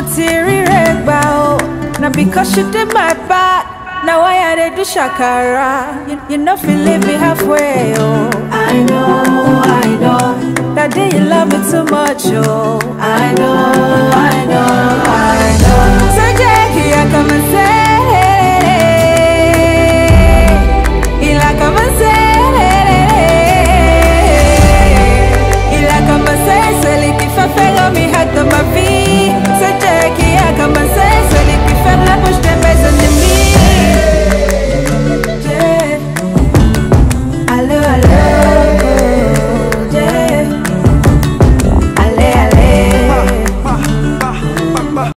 ti ríre gbà o. Na because you dey my back, na why I dey do shakara. You, you no fit leave me halfway, oh. I know, I know, That day you love me too much, oh. I know, I